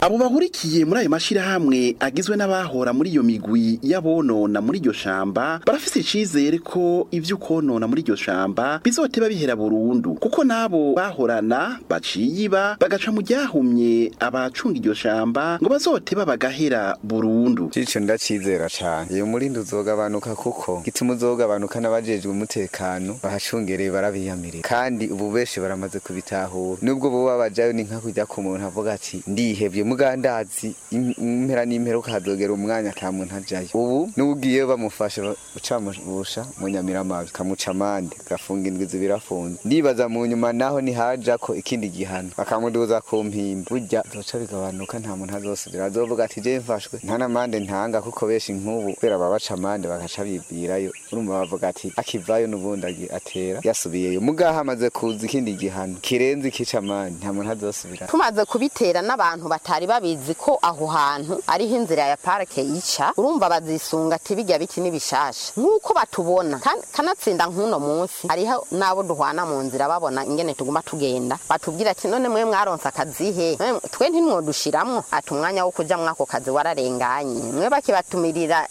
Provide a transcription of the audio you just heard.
abo bahurikiye muri ayo mashirahamwe agizwe n'abahora muri iyo migwi y'abonona muri iryo shamba barafise icizere ko ivyo konona muri iryo shamba bizoteba bihera burundu kuko nabo bahorana baciyiba bagaca mu ryahumye abacunga iryo shamba ngo bazoteba bagahera burundu Cico ndacizera cane iyo murindi uzogabanuka kuko gituma uzogabanuka n'abajejwe umutekano bahacungereye barabiyamirira kandi ubu benshi baramaze kubitahura nubwo boba bajayo ni nka kujya ku muntu avuga ati ndihevye mugandazi im- impera n'imperuka hazogera umwanya ata muntu ajayo ubu n'ugiyeyo bamufashe ucamubusha mu nyamiramabi kamuca amande gafunga indwi zibiri afunze ndibaza mu nyuma naho nihajako ikindi gihano bakamuduza ku mpimba burya zoca bigabanuka nta muntu azosubira azovuga ati je mfashwe nta n'amande ntanga kuko benshi nk'ubu kubera babaca amande bagaca bibwirayo urumva bavuga ati akivayo n'ubundi agi- atera yasubiyeyo mugaho amaze kuza ikindi gihano kirenze ikica amande nta muntu azosubira tumaze kubitera n'abantu batari babizi ko aho hantu ariho inzira ya parike yica urumva bazisunga ati bijya biti n'ibishasha nk'uko batubona kan- kanatsinda nk'uno munsi hariho n'abo duhwana mu nzira babona ingene tuguma tugenda batubwira ati none mwe mwaronse akazi he Mwe- twe ntimwodushiramwo ati umwanya wo kuja mwako kazi wararenganye mwe bakibatumirira